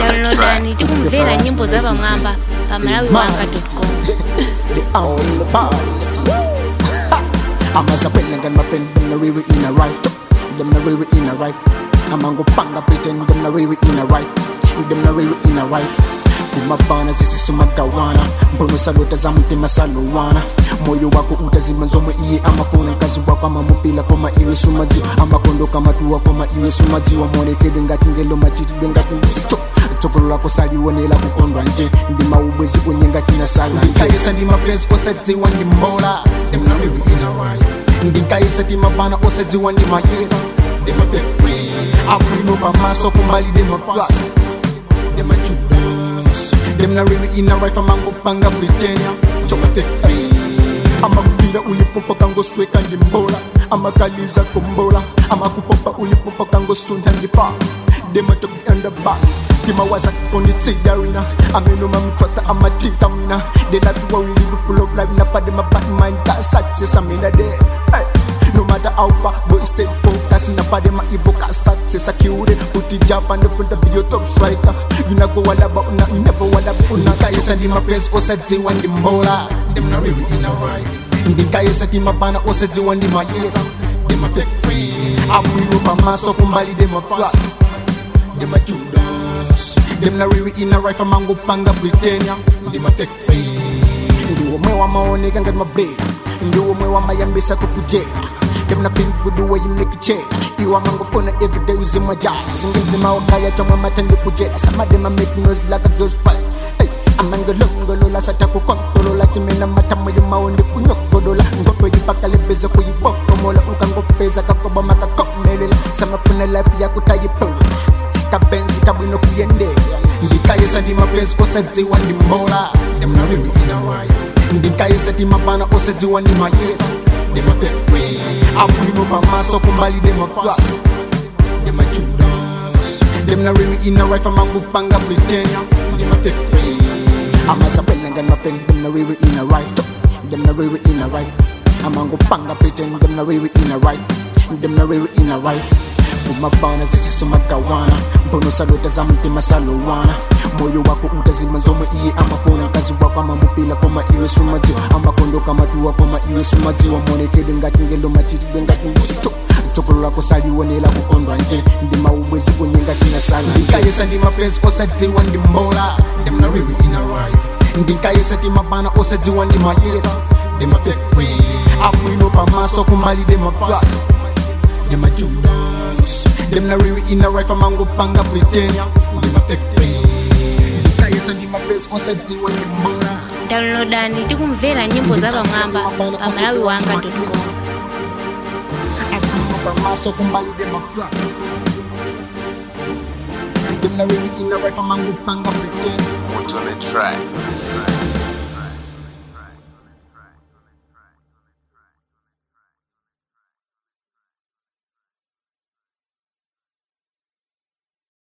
downloadani tikumvera nyimbo za pamwamba pa malawiwanga.com the only bodies. I'm a sapling and my friend, them the really in a right. Them the really in a right. I'm a go panga pretend them the really in a right. Them the really in a right. kumabana zisisumagawana mbono salota za mtima saluwana moyo wako utazima nzomwe iye amafuna mkazi wako amamupila koma iwe sumadziwa amakondo kamatuwa koma iwe sumadziwa monekedwe ngati ngelo machitidwe ngati mbisto tsogolo lako saliwonela kukondwa nte ndi maubwezi unyenga china sala ndikayesa ndi mapenzi osadziwa ndi mbola ndimnamiri inawaya ndikayesa ti mabana osadziwa ndi mayesa ndimafekwe abwino pamaso kumbali ndimaflas ndimajudas ndimnariri inawaya mangopanga britania chomafekwe amakuvira ulipopa kangosweka ndi mbola amakaliza kombola amakupopa ulipopa kangosunda ndipa dematokuendaba timawaza konditsiyarina amenoma mtrasta amatinka mna delaviwa wilivufulolavina padema batman ka success amina de hey. No matter how far, boy stay focused In a body, my evil got success Secure, put the job on the front of your top striker You not go all about, una, you never all about Una guys and my friends, also they want the mola Them not really in a right The guys and my bana, also they want the my ears Them a fake free I'm with my maso, kumbali, them a plus Them a Judas Them not really in a right For mango panga Britannia Them a fake free Ndiwo mwe wa maoneka ngati mabeda Ndiwo mwe wa mayambisa kukujera Them not think with the way you make it change Iwa mangofona every day uzimwa jaya Zingizima wakaya chomwe matende kujera Some of them are making noise like a girl's fight hey. amangolongolola sata kukonkolola kimena matamoyo maonde kunyokolola ngope yipakalebeze kuyibokomola ukangopeza kakoba makakomelela samafuna life yakutayipola kapenzi kabwino kuyendela ndikayesa ndi mapenzi osadziwa ndi mbola ndimnariri inawaya ndikayesa ti mabana osadziwa ndi mayesa ndimafekwe abwino pamaso kumbali demaplas ndemajudas ndimnariri inawaya famangupanga britania ndimafekwe amasapelanga nothing ndimnariri inawaya ndimnariri inawaya amangupanga pretend ndimnariri inawaya ndimnariri inawaya kumabana zisisomagawana mbono salota za mtima salowana moyo wako utazima nzomwe iye amafuna mkazi wako amamupila koma iwe sumadziwa amakondo kamatuwa koma iwe sumadziwa monekedwe ngati ngelo machitidwe ngati mbisto tsogolo lako saliwonela kukondwa nte ndi maubwezi unyenga china sala ndikayesa ndi mapenzi osadziwa ndi mbola ndimnariri inawaya ndikayesa ti mabana osadziwa ndi mayesa ndimafekwe abwino pamaso kumbali demaplas ndemajudas Them not really in a right for mango panga Britannia Them a fake friend Kayesa ndi mapesi osati wa nyimbola downloadani tikumvera nyimbo za pamwamba pa malawiwanga.com Akuma pamaso kumbali dem a plus Them not really in a right for mango panga Britannia What's on the track?